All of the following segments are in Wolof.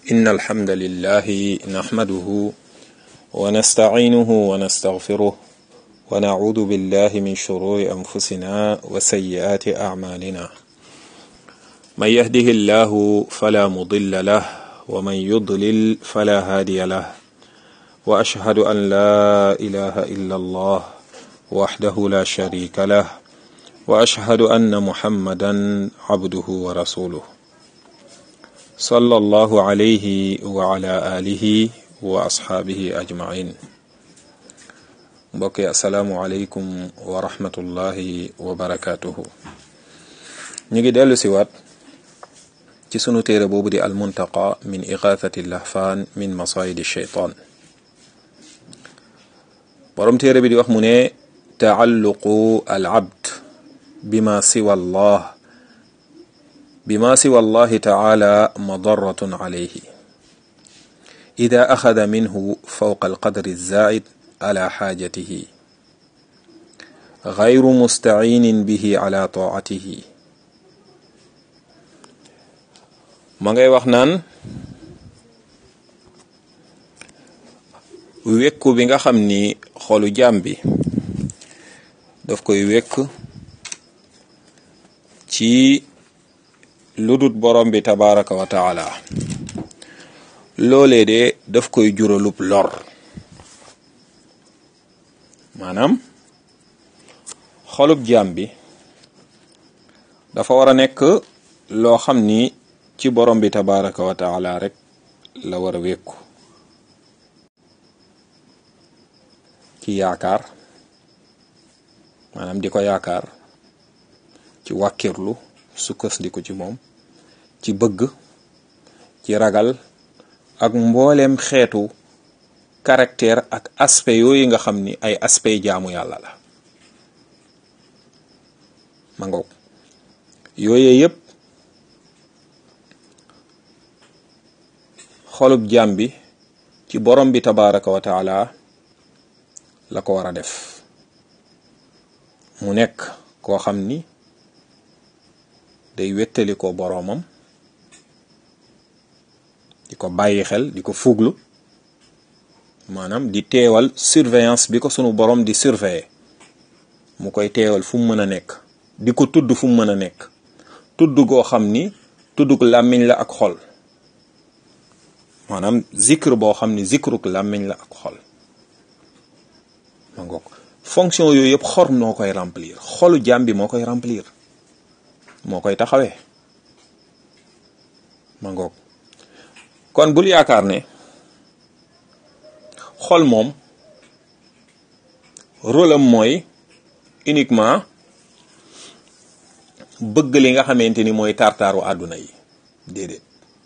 إن الحمد لله نحمده ونستعينه ونستغفره ونعوذ بالله من شرور أنفسنا وسيئات أعمالنا من يهده الله فلا مضل له ومن يضلل فلا هادي له وأشهد أن لا إله إلا الله وحده لا شريك له وأشهد أن محمدا عبده ورسوله صلى الله عليه وعلى آله وأصحابه أجمعين mbokk yi asalaamualeykum wa rahmatullahi wa barakaatuhu ñu ngi dellu si waat ci sunu téere boobu di almuntaqa min igathati lahfaan min masayidi sheytaan borom téere bi di wax mu ne taalluqu al abd bima siwa allah bima siwa allahi taala madaratun alayhi ida axada minhu fawqa alqadri alzaid ala xaajatihi gayru mustaciinin bihi ala taatihi ma ngay wax naan wekku bi nga xam ni xolu jaam bi daf koy wekk ci ludut borom bi tabaraka wa taala loolee de daf koy juralub lor maanaam xolub jaam bi dafa war a nekk loo xam ni ci borom bi tabaraka wa taala rek la war a wékku ci yaakaar maanaam di ko yaakaar ci wàkkirlu sukkandiku ci moom ci bëgg ci ragal ak mbooleem xeetu caractère ak aspect yooyu nga xam ni ay aspect jaamu yàlla la ma ngoog yooye yépp xolub jaam bi ci borom bi tabaraka wa taala la ko war a def mu nekk koo xam ni day wettali ko boroomam di ko bàyyi xel di ko fuglu maanaam di teewal surveillance bi ko sunu borom di surveiller mu koy teewal fu mu mën a nekk di ko tudd fu mu mën a nekk tudd goo xam ni tudduk làmmiñ la ak xol maanaam zikr boo xam ni zikruk làmmiñ la ak xol ma ngoog fonction yooyu yëpp xor moo koy remplir xolu jaam bi moo koy remplir moo koy taxawee ma ngoog kon bul yaakaar ne xol moom rôle am mooy uniquement bëgg li nga xamante ni mooy tartaaru àdduna yi déedéet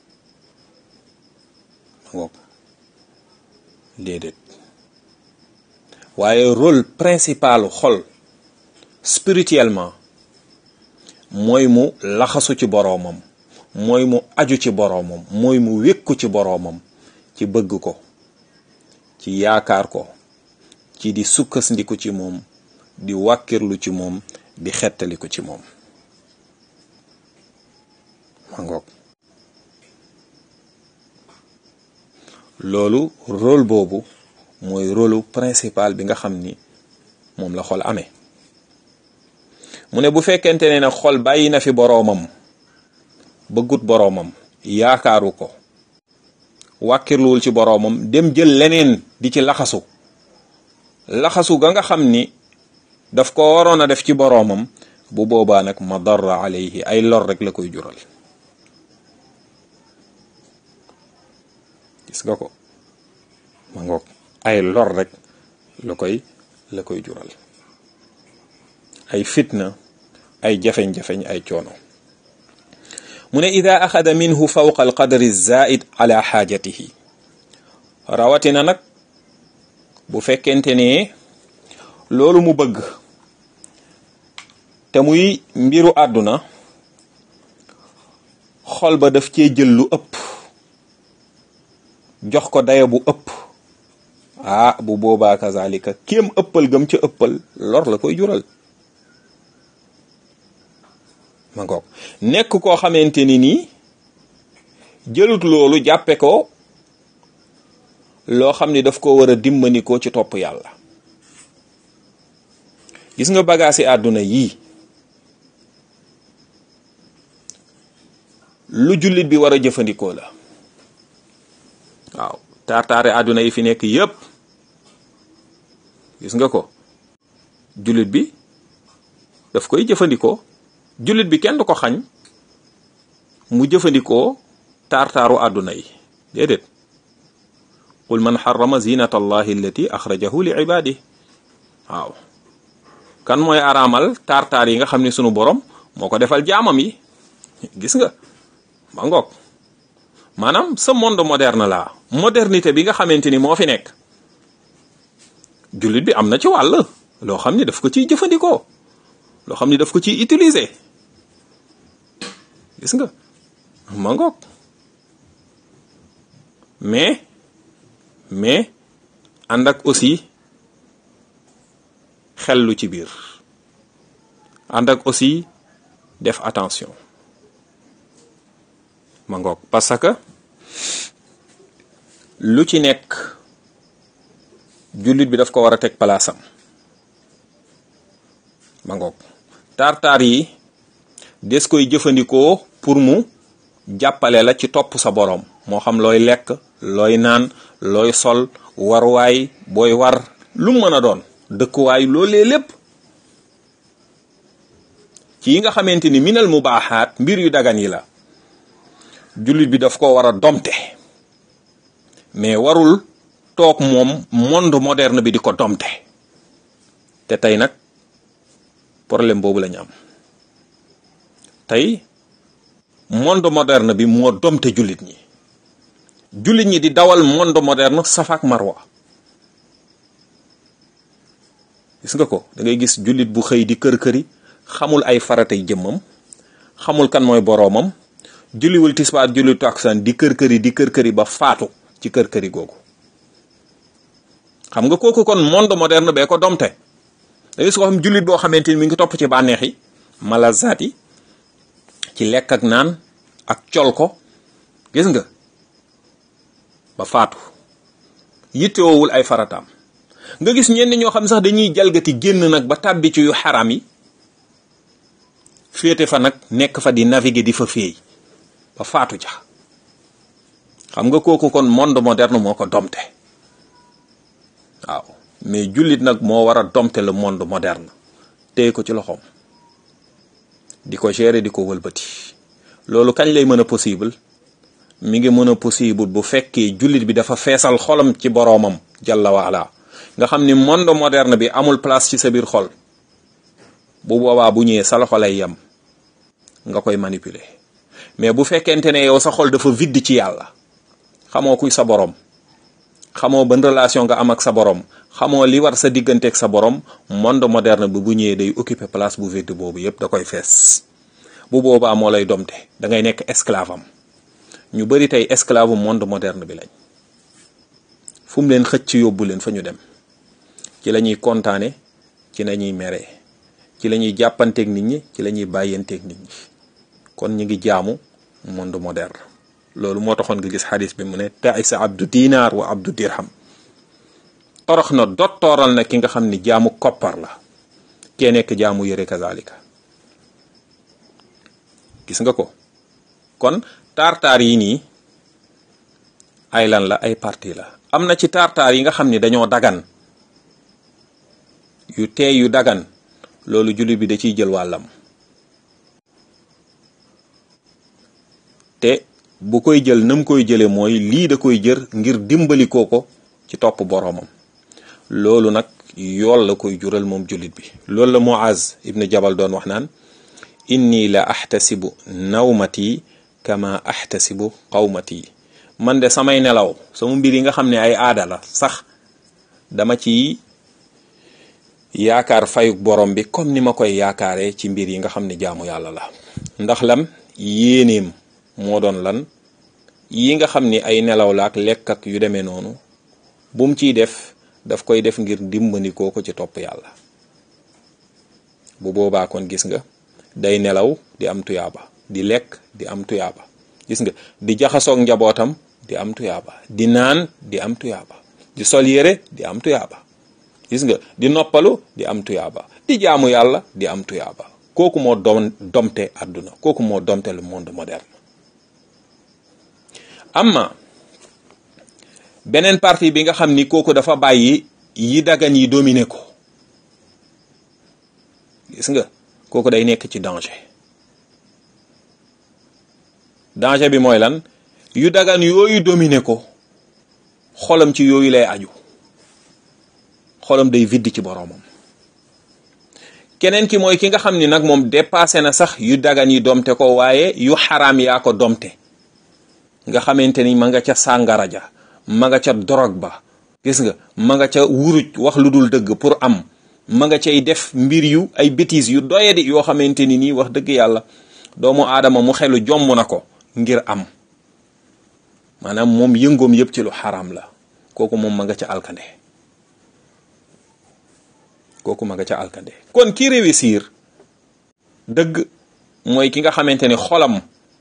ma ngoog déedéet waaye rôle principalu xol spirituellement mooy mu laxasu ci boroomam mooy mu aju ci boroomam mooy mu wékku ci boroomam ci bëgg ko ci yaakaar ko ci di sukkandiku ci moom di wàkkirlu ci moom di xettaliku ci moom ma ngoog loolu rôle boobu mooy rôlu principal bi nga xam ni moom la xol amee mu ne bu fekkente ne nag xol bàyyi na fi boroomam bëggut boroomam yaakaaru ko wàkkirluwul ci boroomam dem jël leneen di ci laxasu laxasu ga nga xam ni daf ko waroon a def ci boroomam bu boobaa nag madarra alayhi ay lor rek la koy jural gis nga ko ma ngoog ay lor rek la koy la koy jural ay fitna ay jafeñ-jafeñ ay coono mu ne ida axada minhu fawqa alqadri zaid ala xaajatihi rawatina nag bu fekkente ne loolu mu bëgg te muy mbiru àdduna xol ba daf cee jël lu ëpp jox ko daya bu ëpp ah bu boobaa kazalika kéem ëppal gëm ca ëppal lor la koy jural ma ngoog nekk koo xamante ni nii jëlut loolu jàppe ko loo xam ni daf ko war a dimbandikoo ci topp yàlla gis nga bagaasi àdduna yii lu jullit bi war a jëfandikoo la waaw taar-taare àdduna yi fi nekk yépp gis nga ko jullit bi daf koy jëfandikoo jullit bi kenn du ko xañ mu jëfandikoo taar-taaru àdduna yi déedéet qul man xarama zinata allahi allati axrajahu li ibadi waaw kan mooy araamal taar-taar yi nga xam ne sunu borom moo ko defal jaamam yi gis nga ma ngoog maanaam ce monde moderne la modernité bi nga xamante ni moo fi nekk jullit bi am na ci wàll loo xam ni daf ko ciy jëfandikoo loo xam ni daf ko ciy utiliser gis nga ma ngoog mais mais ànd ak aussi xellu ci biir ànd ak aussi def attention ma ngoog parce que lu ci nekk jullit bi daf ko war a teg palaasam ma ngoog taar-taar yi des koy jëfandikoo pour mu jàppale la ci topp sa boroom moo xam looy lekk looy naan looy sol warwaay booy war lu mën a doon dëkkuwaay loolee lépp ci yi nga xamante ni minal mubaaxaat mbir yu dagan yi la jullit bi daf ko war a domte mais warul toog moom monde moderne bi di ko domte te tey nag problème boobu la ñu am tey monde moderne bi moo domte jullit ñi jullit ñi di dawal monde moderne safaak marwa gis nga ko da ngay gis jullit bu xëy di kër-këri xamul ay faratay jëmmam xamul kan mooy boroomam julliwul tisbaar julli takkusaan di kër-këri di kër-këri ba faatu ci kër-këri googu xam nga kooku kon monde moderne bee ko domte da ngay su ko xam jullit boo xamante ni mi ngi topp ci bànneex yi malazaat yi ci lekk ak naan ak col ko gis nga ba faatu yittewoowul ay farataam nga gis ñenn ñoo xam sax dañuy jalgati génn nag ba tàbbi ci yu xaraam yi féete fa nag nekk fa di naviguer di fa féey ba faatu ja xam nga kooku kon monde moderne moo ko domte waaw mais jullit nag moo war a domte le monde moderne téye ko ci loxoom di ko gérer di ko wëlbati loolu kañ lay mën a possible mi ngi mën a possible bu fekkee jullit bi dafa feesal xolam ci boroomam jalla waala nga xam ni monde moderne bi amul place ci sa biir xol bu boobaa bu ñëwee sa loxo lay yem nga koy manipuler mais bu fekkente ne yow sa xol dafa vide ci yàlla xamoo kuy sa borom xamoo ban relation nga am ak sa borom xamoo li war sa digganteeg sa borom monde moderne bi bu ñëwee day occuper place bu vide boobu yépp da koy fees bu boobaa moo lay domte da ngay nekk esclave am ñu bari tey esclave monde moderne bi lañ fu mu leen xëcc yóbbu leen fa ñu dem ci la ñuy kontaane ci la ñuy meree ci la ñuy jàppanteeg nit ñi ci la ñuy bàyyanteeg nit ñi kon ñu ngi jaamu monde moderne loolu moo taxoon nga gis xadis bi mu ne taisa abdu dinar wa abdu dirham torox na dottooral na ki nga xam ni jaamu koppar la kee nekk jaamu yëre kazalika gis nga ko kon tartaar yi nii ay lan la ay parti la am na ci tartaar yi nga xam ni dañoo dagan yu teey yu dagan loolu jullit bi da ciy jël wàllam te bu koy jël nam koy jële mooy lii da koy jër ngir dimbali ko ko ci topp boroomam loolu nag yool la koy jural moom jullit bi loolu la Muaz ibn Jabal doon wax naan inni la ahtasibu nawmati kama ahtasibu qawmati man de samay nelaw sama mbir yi nga xam ne ay aada la sax dama ci yaakaar fayuk borom bi comme ni ma koy yaakaaree ci mbir yi nga xam ne jaamu yàlla la ndax lam yéeneem moo doon lan yi nga xam ni ay nelaw la ak lekk ak yu demee noonu bu mu ciy def daf koy def ngir dimbandikoo ko ci topp yàlla bu boobaa kon gis nga day nelaw di am tuyaaba di lekk di am tuyaaba gis nga di jaxasoog njabootam di am tuyaaba di naan di am tuyaaba di sol yére di am tuyaaba gis nga di noppalu di am tuyaaba di jaamu yàlla di am tuyaaba kooku moo dom domte àdduna kooku moo domte le monde moderne amma beneen partie bi nga xam ni kooku dafa bàyyi yi dagan yi dominer ko gis nga kooku day nekk ci danger danger bi mooy lan yu dagan yooyu dominer ko xolam ci yooyu lay aju xolam day viddi ci boroomam keneen ki mooy ki nga xam ni nag moom dépassé na sax yu dagan yi domte ko waaye yu xaraam yaa ko domte nga xamante ni ma nga ca sàngara ja ma nga ca dorog ba gis nga ma nga ca wuruj wax lu dul dëgg pour am ma nga cay def mbir yu ay bêtises yu doyadi yoo xamante ni nii wax dëgg yàlla doomu aadama mu xelu jomm na ko ngir am maanaam moom yëngoom yëpp ci lu xaraam la kooku moom ma nga ca alkande kooku ma nga ca alkande kon ki réussir dëgg mooy ki nga xamante ni xolam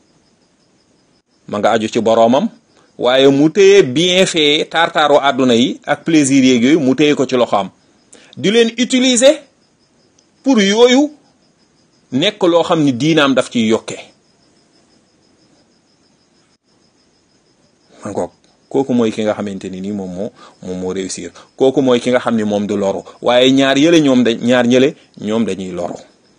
ma nga aju ci boroomam waaye mu téye bien fait tartaaru àdduna yi ak plaisir yeeg yooyu mu téye ko ci loxoom di leen utiliser pour yooyu nekk loo xam ni diinaam daf ciy yokkee ma ngoog kooku mooy ki nga xamante ni nii moom moo moom moo réussir kooku mooy ki nga xam ni moom du loru waaye ñaar yële ñoom da ñaar ñële ñoom dañuy loru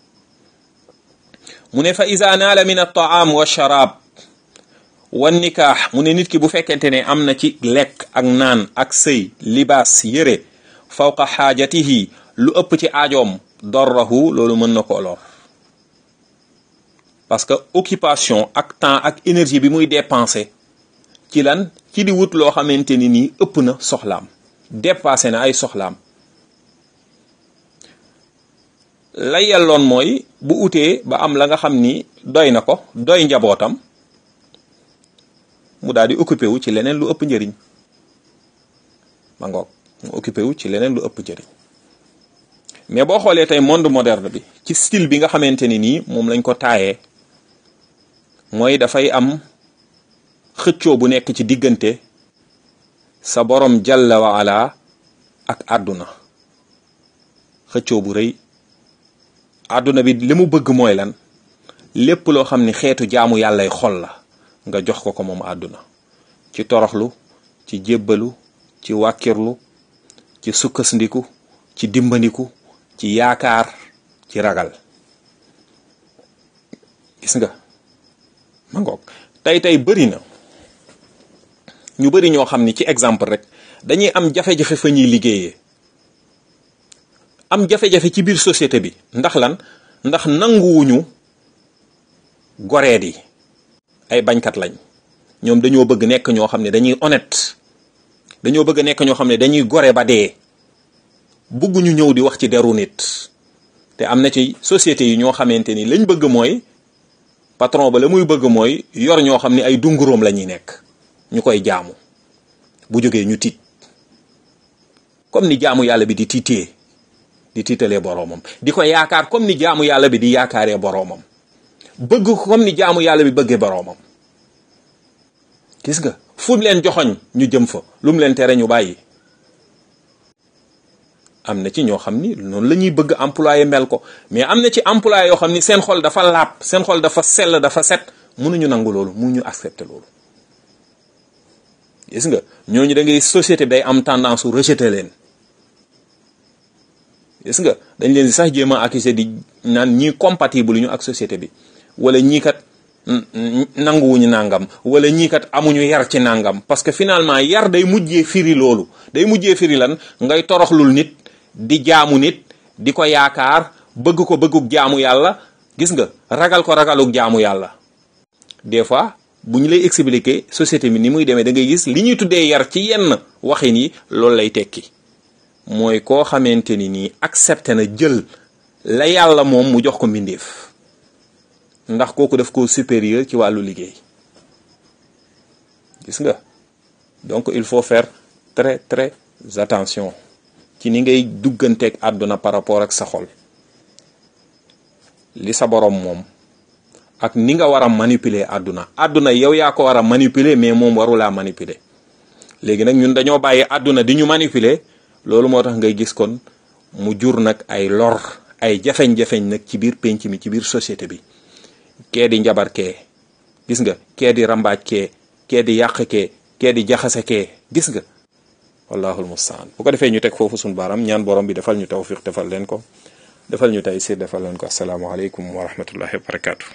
mu ne fa iza naala min at-ta'am wa sharab wa nikaax mu ne nit ki bu fekkente ne am na ci lekk ak naan ak sëy libaas yëre fawqa xaajatihi lu ëpp ci aajoom dorrahu loolu mën na koo lor parce que occupation ak temps ak énergie bi muy dépenser ci lan ci di wut loo xamante ni nii ëpp na soxlaam dépassé na ay soxlaam la yelloon mooy bu utee ba am la nga xam ni doy na ko doy njabootam mu daal di occupé wu ci leneen lu ëpp njëriñ ma ngoog mu occupé wu ci leneen lu ëpp njëriñ mais boo xoolee tey monde moderne bi ci style bi nga xamante ni nii moom lañ ko taayee mooy dafay am xëccoo bu nekk ci diggante sa borom jalla wa ala ak àdduna xëccoo bu rëy àdduna bi li mu bëgg mooy lan lépp loo xam ni xeetu jaamu yàllay xol la nga jox ko ko moom àdduna ci toroxlu ci jébbalu ci wàkkirlu ci sukkasndiku ci dimbandiku ci yaakaar ci ragal gis nga ma ngoog tey tey bëri na ñu bëri ñoo xam ni ci exemple rek dañuy am jafe-jafe fa ñuy liggéeyee am jafe-jafe ci biir société bi ndax lan ndax nanguwuñu goreet yi ay bañkat lañ ñoom dañoo bëgg nekk ñoo xam ne dañuy honnête dañoo bëgg nekk ñoo xam ne dañuy gore ba dee bëgguñu ñëw di wax ci deru nit te am na ci société yi ñoo xamante ni lañ bëgg mooy patron ba la muy bëgg mooy yor ñoo xam ne ay dunguróom la ñuy nekk ñu koy jaamu bu jógee ñu tiit comme ni jaamu yàlla bi di tiitee di tiitalee boroomam di ko yaakaar comme ni jaamu yàlla bi di yaakaaree boroomam bëgg ko comme ni jaamu yàlla bi bëggee boroomam gis nga fu leen joxoñ ñu jëm fa lu mu leen tere ñu bàyyi am na ci ñoo xam ni noonu la ñuy bëgg employé mel ko mais am na ci employé yoo xam ni seen xol dafa laab seen xol dafa sell dafa set mënuñu nangu loolu mënuñu accepter loolu gis nga ñooñu da ngay société bi day am tendance su rejeter leen gis nga dañ leen di sax jéem a accuser di naan ñii compatible ñu ak société bi wala ñii kat nanguwuñu nangam wala ñii kat amuñu yar ci nangam parce que finalement yar day mujjee firi loolu day mujjee firi lan ngay toroxlul nit di jaamu nit di ko yaakaar bëgg ko bëgguk jaamu yàlla gis nga ragal ko ragaluk jaamu yàlla des fois bu ñu lay expliquer société bi ni muy demee da ngay gis li ñuy tuddee yar ci yenn waxin yi loolu lay tekki mooy koo xamante ni nii accepté na jël la yàlla moom mu jox ko mbindeef ndax kooku daf ko supérieur ci wàllu liggéey gis nga donc il faut faire très très attention ci ni ngay dugganteeg àdduna par rapport ak sa xol li sa borom moom ak ni nga war a manipuler àdduna àdduna yow yaa ko war a manipuler mais moom warulaa manipuler léegi nag ñun dañoo bàyyi àdduna di ñu manipuler loolu moo tax ngay gis kon mu jur nag ay lor ay jafeñ-jafeñ nag ci biir penc mi ci biir société bi kee di njabar kee gis nga kee di rambaaj kee kee di yàq kee kee di jaxase kee gis nga wallahul mustaan bu ko defee ñu teg foofu suñu baaram ñaan borom bi defal ñu tawfiq defal leen ko defal ñu tey siir defal leen ko asalaamaaleykum wa rahmatullahi wa barakaatu.